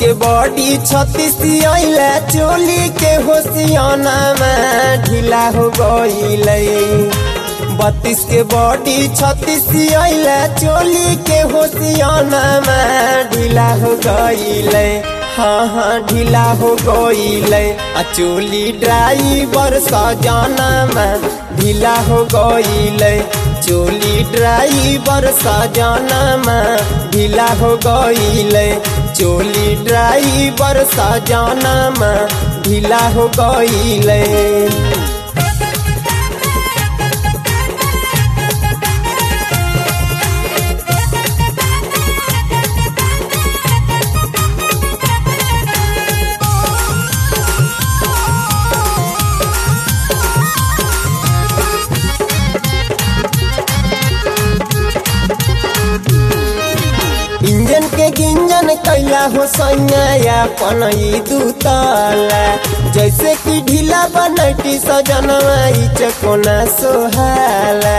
के बॉडी छत्तीस अइला चोली के होशियाना में ढीला हो गइले बत्तीस के बॉडी छत्तीस अइला चोली के होशियाना में ढीला हो गइले हाँ हाँ ढीला हो गइले आ चोली ड्राइवर सजाना में ढीला हो गइले चोली ड्राइवर सजाना में ढीला हो गइले चोली ड्राइवर सजाना में ढीला हो गइले इंजन के गिंजन कैला हो सैया अपन ई दूतला जैसे कि ढीला बनटी सजनवा ई चकोना सोहाला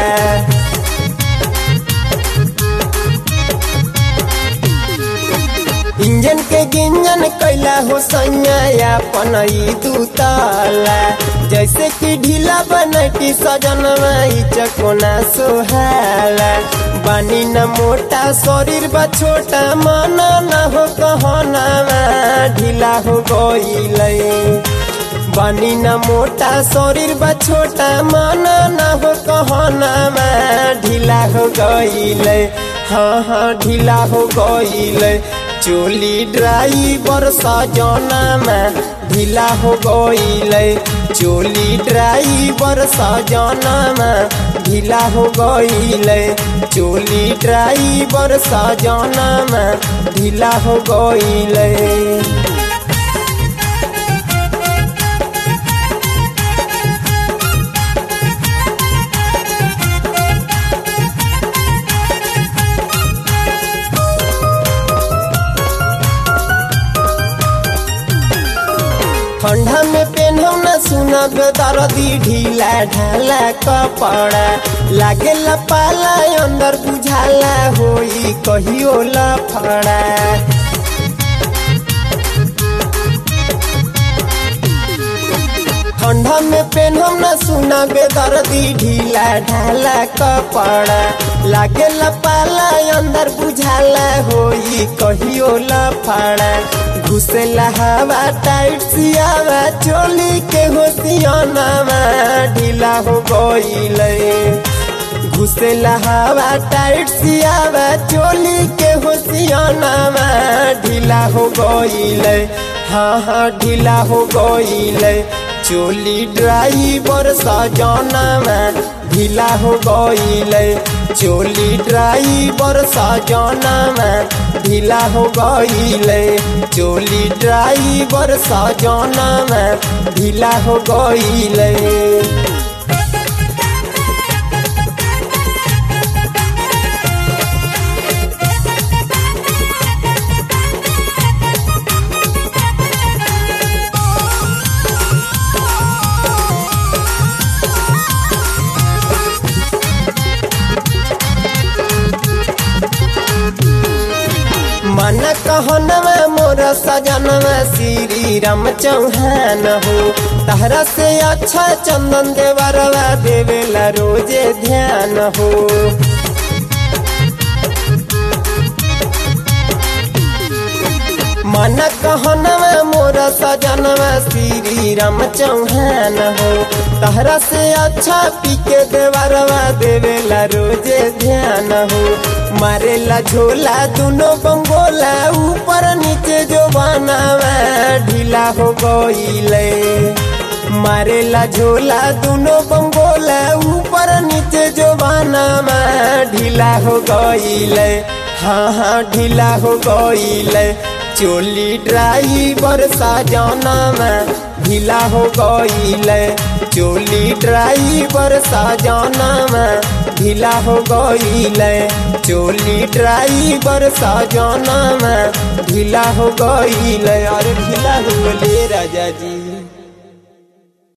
इंजन के गिंजन कैला हो सैया अपन ई दूतला जैसे कि ढीला बनटी सजनवा ई चकोना सोहाला बानी न मोटा शरीर बा छोटा मन न हो कहना ढीला हो गइले बानी न मोटा शरीर बा छोटा मन न हो कहना ढीला हो गइले हाँ हाँ ढीला हो गइले चोली ड्राइवर सजना में ढीला हो गइले चोली ड्राइवर सजना में ढीला हो गइले चोली ड्राइवर सजना में ढीला हो गइले ठंडा में पेनहु न सुनब दर्दी ढीला ढाला कपड़ा लागे पाला अंदर बुझाला होई कहियो लफड़ा ठंडा में पेनहु न सुनब दर्दी ढीला ढाला कपड़ा लागे पाला अंदर बुझाला होई कहियो लफड़ा घुसेला हवा टाइट सियावा चोली के होशियाना ढीला हो गइले घुसेला हवा टाइट सियावा चोली के होशियाना ढीला हो गइले हाँ हाँ ढीला हो गइले चोली ड्राइवर सजाना में ढीला हो गइले चोली ड्राइवर सजाना में ढीला हो गइले चोली ड्राइवर सजाना में ढीला हो गइले मन कहनवा मोर सजनवा श्री राम चौहान हो तहरा से अच्छा चंदन देवरवा देवेला रोजे ध्यान हो मन कहनवा मोर सजनवा श्री राम चौहान हो तहरा से अच्छा पीके देवरवा देवेला रोजे ध्यान हो मारेला झोला दोनों बंगोला ऊपर नीचे जो बनावा ढीला हो गइले मारेला झोला दोनों बंगोला ऊपर नीचे जो बनावा ढीला हो गइले हाँ हाँ ढीला हो गइले चोली ड्राइवर सजाना में ढीला हो गइले चोली ड्राइवर सजाना में ढीला हो गइले चोली ड्राइवर सजाना में ढीला हो गइले अरे ढीला हो गले राजा जी